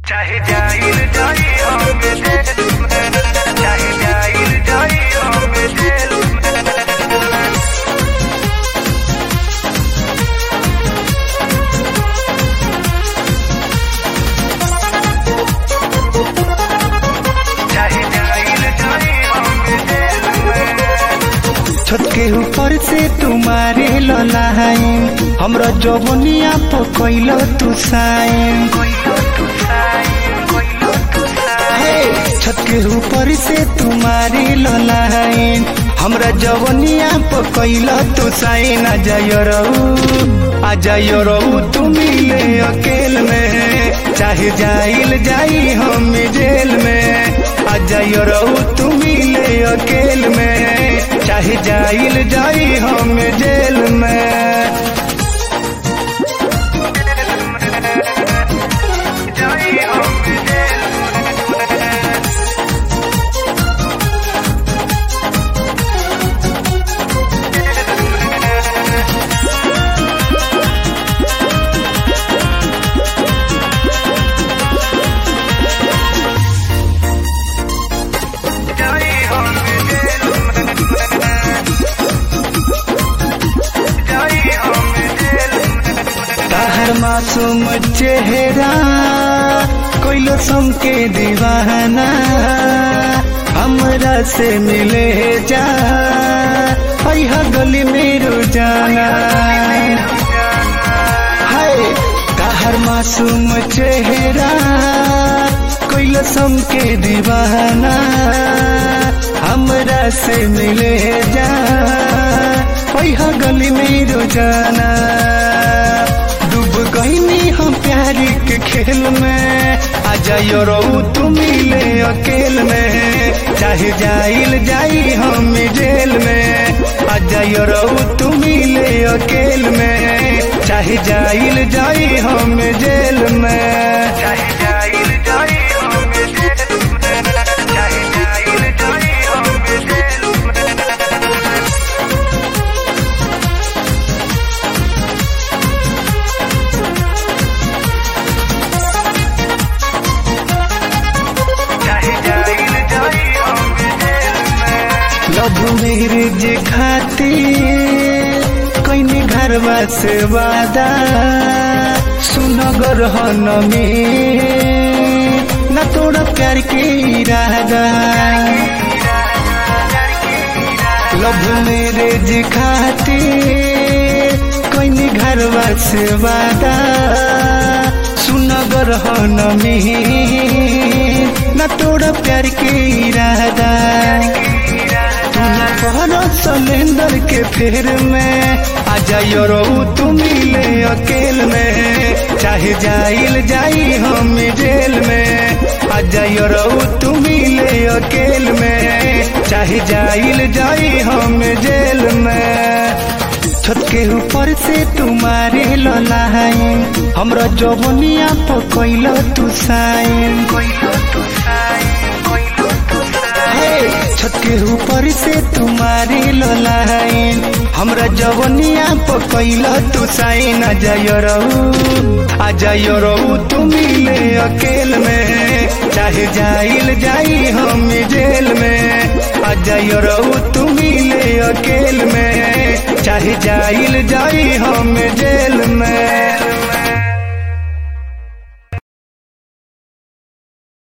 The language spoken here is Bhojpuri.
चाहे जाइल जाई हम जेल में चाहे जाइल जाई हम जेल में चाहे जाइल जाई हम जेल में छत के ऊपर से तुम्हारे ललाइन हमरा जवनिया पर कैलो तू साइन कोइलो तू साई कोइलो तू साई हे छत के ऊपर से तुम्हारे ललाइन हमरा जवनिया पर कैलो तू साइन आ जायो रहू आ जायो रहू तू मिले अकेल में चाहे जाइल जाई हम जेल में आ जायो रहू तू मिले अकेल में चाहे जाइल जाई हम जेल में जाई हम जेल में जाई हम जेल में जाई हम जेल में ताहर मासूम चेहरा कोइलो के दीवाना हमरा से मिले जा पैहा गली में रोजाना हाय ताहर मासूम चेहरा कोइलो के दीवाना हमरा से मिले जा पैहा गली में रोजाना डूब गईनी हम प्यार के खेल में आ जाइयो रहू तू मिले अकेल में चाहे जाइल जाई हम जेल में आ जाइयो रहू तू मिले अकेल में चाहे जाइल जाई हम जेल में चाहे जाइल जाई हम जेल में चाहे जाइल जाई हम जेल में चाहे जाइल जाई हम जेल में लव मैरिज खातिर कैनी घरवा से वादा सुनगर हन में न तोड़ा प्यार के इरादा लव मैरिज खातिर कैनी घरवा से वादा सुनगर हन में न तोड़ा प्यार के इरादा तोहरा सिलेंडर के फेर में आ जाइयो रहू तू मिले अकेल में चाहे जाइल जाई हम जेल में आ जाइयो रहू तू मिले अकेल में चाहे जाइल जाई हम जेल में छत के ऊपर से तुम्हारे ललाइन हमरा जवनिया पर कैलो तू साइन कोइलो तू साई कोइलो तू साई हे, छत के ऊपर से तुम्हारे ललाइन हमरा जवनिया पर कैला तू साइन आ जाइयो रहू आ जाइयो रहू तू मिले अकेल में चाहे जाइल जाई हम जेल में आ जाइयो रहू तू मिले अकेल में चाहे जाइल जाई हम जेल में